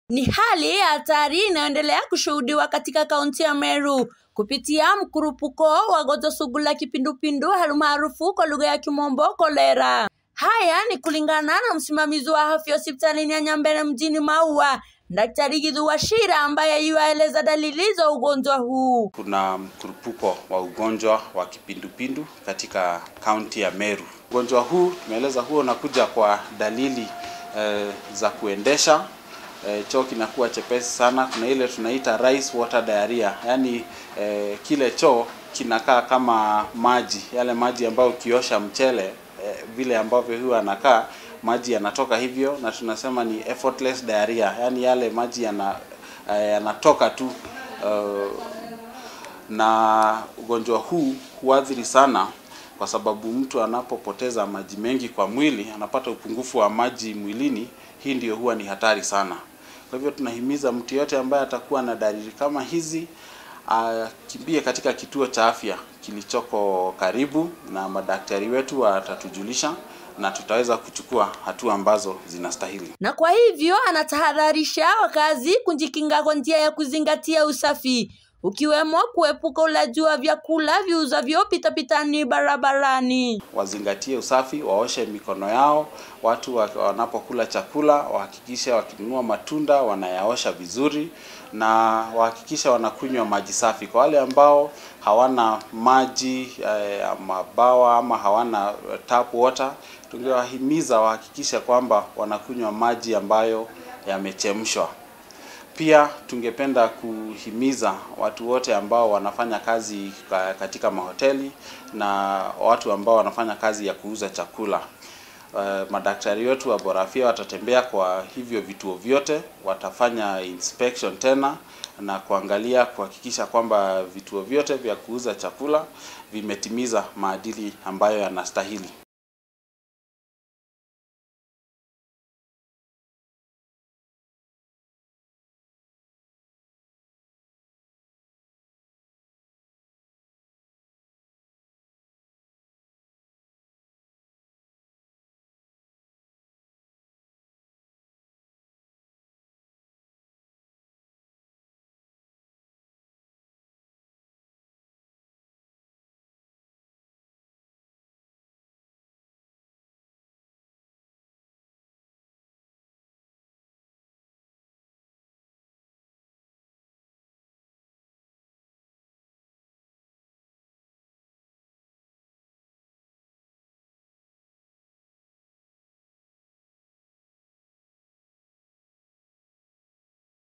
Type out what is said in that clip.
Ni hali ya hatari inayoendelea kushuhudiwa katika kaunti ya Meru kupitia mkurupuko wa gonjwa sugu la kipindupindu almaarufu kwa lugha ya kimombo kolera. Haya ni kulingana na msimamizi wa afya hospitalini ya Nyambene mjini Maua, Daktari Githu Wachira ambaye yuaeleza dalili za ugonjwa huu. Kuna mkurupuko wa ugonjwa wa kipindupindu katika kaunti ya Meru. Ugonjwa huu tumeeleza huo unakuja kwa dalili eh, za kuendesha eh, choo kinakuwa chepesi sana. Kuna ile tunaita rice water diarrhea, yaani eh, kile choo kinakaa kama maji, yale maji ambayo ukiosha mchele eh, vile ambavyo huwa anakaa maji yanatoka hivyo, na tunasema ni effortless diarrhea, yaani yale maji yana eh, yanatoka tu uh, na ugonjwa huu huathiri sana kwa sababu mtu anapopoteza maji mengi kwa mwili anapata upungufu wa maji mwilini. Hii ndio huwa ni hatari sana. Kwa hivyo tunahimiza mtu yote ambaye atakuwa na dalili kama hizi akimbie katika kituo cha afya kilichoko karibu, na madaktari wetu watatujulisha na tutaweza kuchukua hatua ambazo zinastahili. Na kwa hivyo anatahadharisha wakazi kujikinga kwa njia ya kuzingatia usafi ukiwemo kuepuka ulaji wa vyakula viuzavyo pitapitani barabarani. Wazingatie usafi, waoshe mikono yao. Watu wanapokula chakula wahakikishe wakinunua matunda wanayaosha vizuri, na wahakikishe wanakunywa maji safi. Kwa wale ambao hawana maji eh, mabawa ama hawana tap water, tungewahimiza wahakikishe kwamba wanakunywa maji ambayo yamechemshwa. Pia tungependa kuhimiza watu wote ambao wanafanya kazi katika mahoteli na watu ambao wanafanya kazi ya kuuza chakula. Uh, madaktari wetu wa Bora Afya watatembea kwa hivyo vituo vyote, watafanya inspection tena na kuangalia kuhakikisha kwamba vituo vyote vya kuuza chakula vimetimiza maadili ambayo yanastahili.